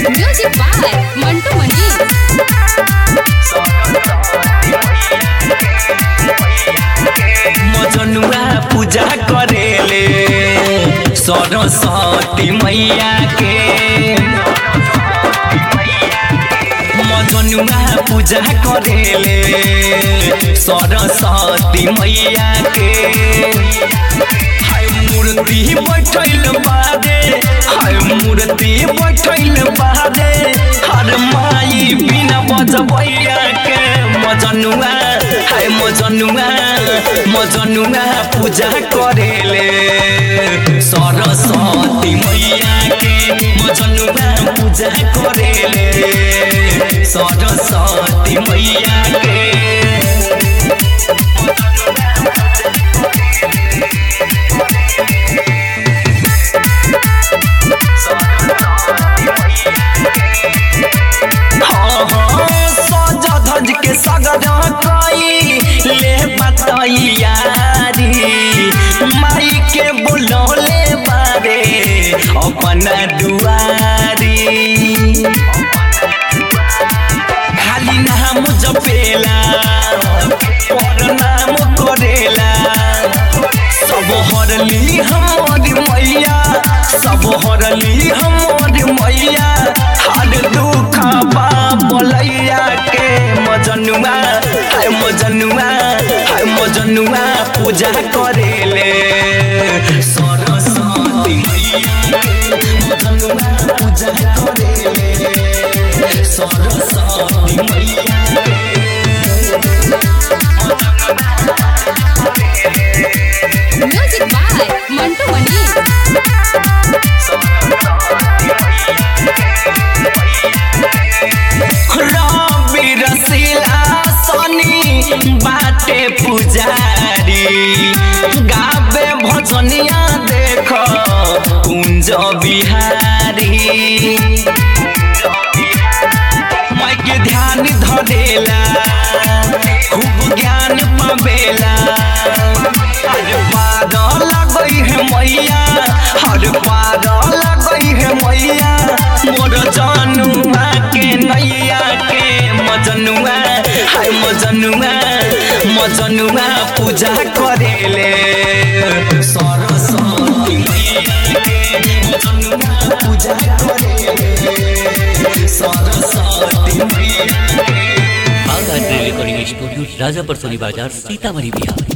Music by Mantu Mani. मजनुआ पूजा करेले सरस्वती मैया के मजनुआ पूजा करेले सरस्वती मैया के हाय मूर्ति बैठल बादे हाय मूर्ति बैठल बादे हर माई बिना बजबैया के मजनुआ हाय मजनुआ मजनुआ पूजा करेले सरस्वती मैया के मजनुआ पूजा करेले सरस्वती मैया के हाँ, हाँ, सज धज के सगरा कई ले बतैयारी माई के बुलौले बारे अपना दुआरी खाली नाम जपेला पर नाम करेला सब हरली हमारी मैया सब हरली हमारी मैया हर दुख बोलैया के मजनुआ हाय मजनुआ हाय मजनुआ पूजा करेले सरस्वती मैया के मजनुआ पूजा करेले सरस्वती मैया के Music by Mantu Mani. रवि रसीला सनी बाटे पुजारी गावे भजनिया देख कुंज बिहारी माई के ध्यान धरेला खूब ज्ञान पावेला हर पार लगई है मैया हर पार लगई है मैया मोर जनुआ के नैया के मजनुआ हाय मजनुआ मजनुआ पूजा करेले सरस्वती मैया के मजनुआ पूजा करेले सरस्वती मैया के आगाज rail recording studio Rajapar Soni Bazar Sitamarhi Bihar